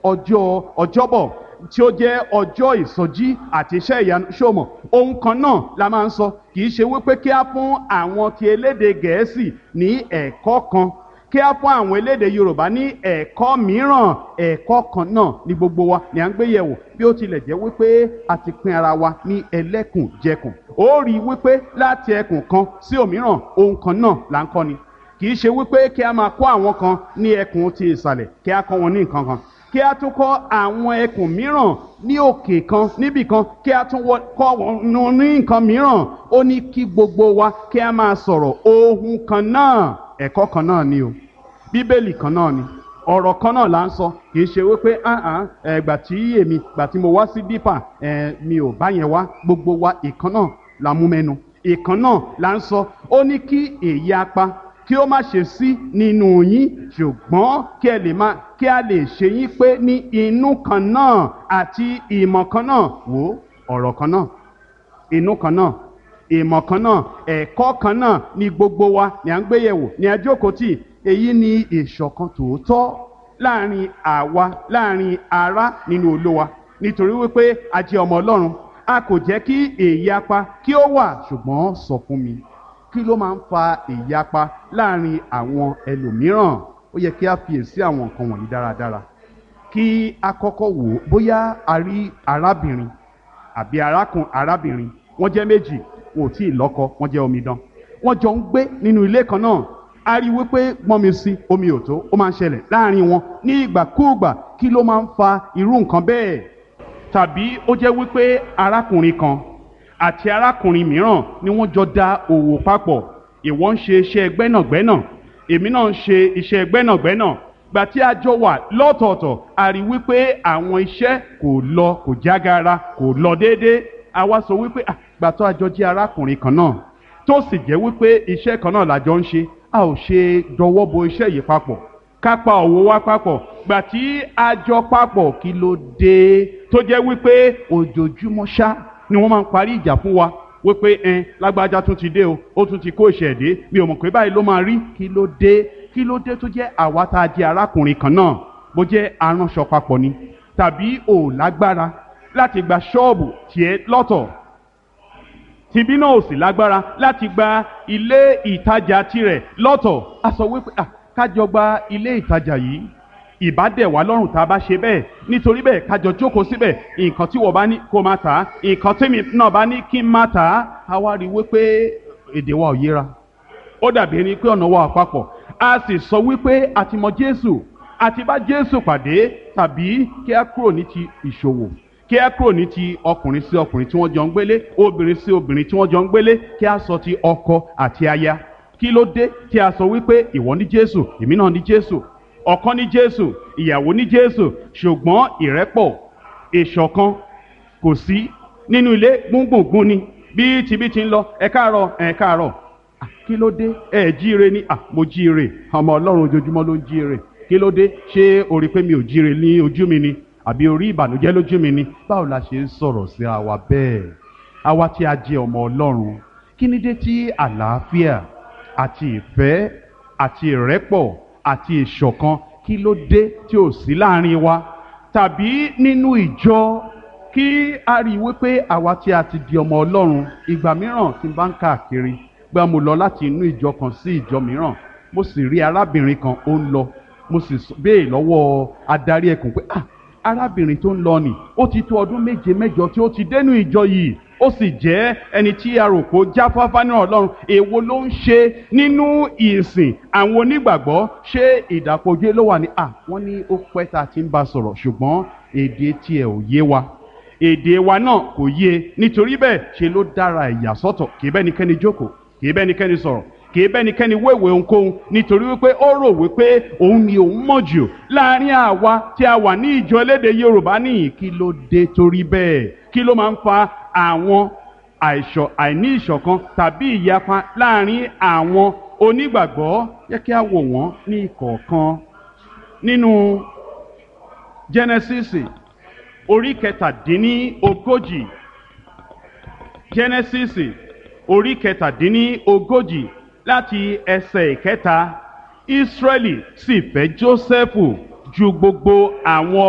ọjọ́ ọjọ́bọ̀ tí ó jẹ́ ọjọ́ ìsọjí àti iṣẹ́ ìyanu ṣòmọ̀ ohun kan náà la máa ń sọ kì í ṣe wípé kí á fún àwọn ti elédè gẹ̀ẹ́sì ní ẹ̀kọ́ kan kí á fún àwọn elédè yorùbá ní ẹ̀kọ́ mìíràn ẹ̀kọ́ kan náà ní gbogbo wa ni à ń gbé yẹ̀wò bí ó tilẹ̀ jẹ́ wípé a ti pín ara wa ní ẹlẹ́kùnjẹkùn ó rí i wípé láti ẹkùn kan sí òmíràn ohun kan náà là ń kọ́ ni kì í ṣe wípé kí a máa kọ́ àwọn kan ní ẹkùn ti ìsàlẹ̀ kí a kọ́ wọn ní nǹkan kan kí a tún kọ́ àwọn ẹkùn mìíràn ní òkè kan níbì kan kí a tún kọ́ wọn ní nǹkan mìíràn ó ní kí gbogbo wa kí a máa sọ̀rọ̀ ohun kan náà ẹ̀kọ́ kan náà ni o bíbélì kan náà ni ọ̀rọ̀ kan náà là ń sọ kì í ṣe wípé ẹgbà tí èmi gbà tí mo wá sí dípà mi ò bá yẹn wá gbogbo wa ìkan náà la mú mẹ́nu ìkan náà là ń sọ ó ní kí èyí apá kí ó má ṣe sí nínú yín ṣùgbọ́n kí ẹ lè má kí a lè ṣe yín pé ní inú kan náà àti ìmọ̀ kan náà wò ọ̀rọ̀ kan náà inú kan náà ìmọ̀ kan náà ẹ̀kọ́ kan náà ní gbogbo wa ní à ń gbé yẹ̀wò ní ajókòó tì èyí ni ìṣọ̀kan tòótọ́ láàrin àwa láàrin ará nínú olówa nítorí wípé a jẹ́ ọmọ ọlọ́run a kò jẹ́ kí èyí apá kí ó wà ṣùgbọ́n sọ fún mi kí ló máa ń fa ìyapa láàrin àwọn ẹlòmíràn ó yẹ kí a fiyèsí àwọn nǹkan wọ̀nyí dáradára kí a kọ́kọ́ wò ó bóyá a rí arábìnrin àbí arákùn arábìnrin wọ́n jẹ́ méjì wọn ò tí ì lọ́kọ wọ́n jẹ́ omidan wọ́n jọ ń gbé nínú ilé kan náà a rí wípé gbọ́n mi sí omi ò tó ó máa ń ṣẹlẹ̀ láàrin wọn ní ìgbàkúùgbà kí ló máa ń fa irú nǹkan bẹ́ẹ̀ tàbí ó jẹ́ wípé arákùnrin kan àti arákùnrin mìíràn ni wọ́n jọ da òwò papọ̀ ìwọ ń ṣe iṣẹ́ gbẹ́nàgbẹ́nà èmi náà ń ṣe iṣẹ́ gbẹ́nàgbẹ́nà gbà tí a jọ wà lọ́tọ̀ọ̀tọ̀ a rí wípé àwọn iṣẹ́ kò lọ kò jágara kò lọ déédéé a wá sọ wípé gbà tó a jọ jẹ́ arákùnrin kan náà tó sì jẹ́ wípé iṣẹ́ kan náà la jọ ń ṣe a ò ṣe dọwọ́ bo iṣẹ́ yìí papọ̀ ká pa òwò wa papọ̀ gbà tí a jọ papọ̀ kí ló dé tó jẹ́ wípé ojoojúmọ́ ṣá ni wọ́n máa ń parí ìjà fún wa wípé ẹn lágbájá tún ti dé o ó tún ti kó ìṣẹ̀dé mi ò mọ̀ pé báyìí ló máa rí kí ló dé kí ló dé tó jẹ́ àwa tá a jẹ́ arákùnrin kan náà bó jẹ́ aránṣọ papọ̀ ni tàbí ò lágbára láti gba ṣọ́ọ̀bù tiẹ̀ lọ́tọ̀ tìbí náà ò sì lágbára láti gba ilé ìtajà tirẹ̀ lọ́tọ̀ a sọ wípé kájọ gba ilé ìtajà yìí ìbádẹ̀ wá lọ́rùn tá a bá ṣe bẹ́ẹ̀ nítorí bẹ́ẹ̀ kájọ jókòó síbẹ̀ nǹkan tí wọ́n bá ní kó máa tà á nǹkan tèmi náà bá ní kí n máa tà á a wá rí i wípé èdè wa ò yéra ó dàbí ẹni pé ọ̀nà wa àpapọ̀ a sì sọ wípé a ti mọ Jésù a ti bá Jésù pàdé tàbí kí a kúrò ní ti ìṣòwò kí a kúrò ní ti ọkùnrin sí ọkùnrin tí wọ́n jọ ń gbélé obìnrin sí obìnrin tí wọ́n jọ ń gbélé kí a sọ ti ọkọ àti aya kí ló dé tí a sọ wípé ìwọ ní Jésù èmi náà ní Jésù ọkọ ní Jésù ìyàwó ní Jésù ṣùgbọ́n ìrẹ́pọ̀ ìṣọ̀kan kò sí nínú ilé gbùngbùngbùn ni bí tibí ti ń lọ ẹ káàárọ̀ ẹ káàárọ̀ kí ló dé ẹ jíire ní à mo jíire ọmọ Ọlọ́run ojoojúmọ́ ló ń jíire kí ló dé ṣé o rí pé mi ò jíire ní ojú mi ni àbí orí ìbànújẹ́ lójú mi ni báwo la ṣe ń sọ̀rọ̀ síra wa bẹ́ẹ̀ àwa tí a jẹ́ ọmọ Ọlọ́run kí ni dé tí àlàáfíà àti ìfẹ́ àti ìrẹ́pọ̀ àti ìṣọ̀kan kí ló dé tí ò sí láàrin wa tàbí nínú ìjọ kí a rí i wípé àwa tí a ti di ọmọ Ọlọ́run ìgbà mìíràn tí n bá ń káàkiri gbà mo lọ láti inú ìjọ kan sí ìjọ mìíràn mo sì rí arábìnrin kan ó ń lọ mo sì béè lọ́wọ́ adarí ẹkùn pé ah arábìnrin tó ń lọ nì ó ti tó ọdún méje mẹ́jọ tí ó ti dénú ìjọ yìí ó sì jẹ́ ẹni tí a rò pé ó jáfáfá ní ọlọ́run èwo ló ń ṣe nínú ìsìn àwọn onígbàgbọ́ ṣé ìdàpọ̀jù ló wà ní à wọ́n ní ó pẹ́ tá a ti ń bá sọ̀rọ̀ ṣùgbọ́n èdè tiẹ̀ ò yé wa èdè wa náà kò yé nítorí bẹ́ẹ̀ ṣe ló dára ẹ̀yà sọ́tọ̀ kì í bẹ́nikẹ́ni jókòó kì í bẹ́nikẹ́ni sọ̀rọ̀ kì í bẹ́nikẹ́ni wéwèé ohunkóhun nítorí wípé ó rò wípé òun ni òun mọ̀ jù láàrin àwa tí a wà ní ìjọ elédè Yorùbá nìyí kí ló dé torí bẹ́ẹ̀ kí ló máa ń fa àwọn àìṣọ àìní ìṣọ̀kan tàbí ìyapa láàrin àwọn onígbàgbọ́ yẹ kí a wò wọ́n ní ìkọ̀ọ̀kan nínú Genesis orí kẹtàdínní ogójì Genesis orí kẹtàdínní ogójì láti ẹsẹ̀ ìkẹta Ísírẹ́lì sì fẹ́ Jósẹ́fù ju gbogbo àwọn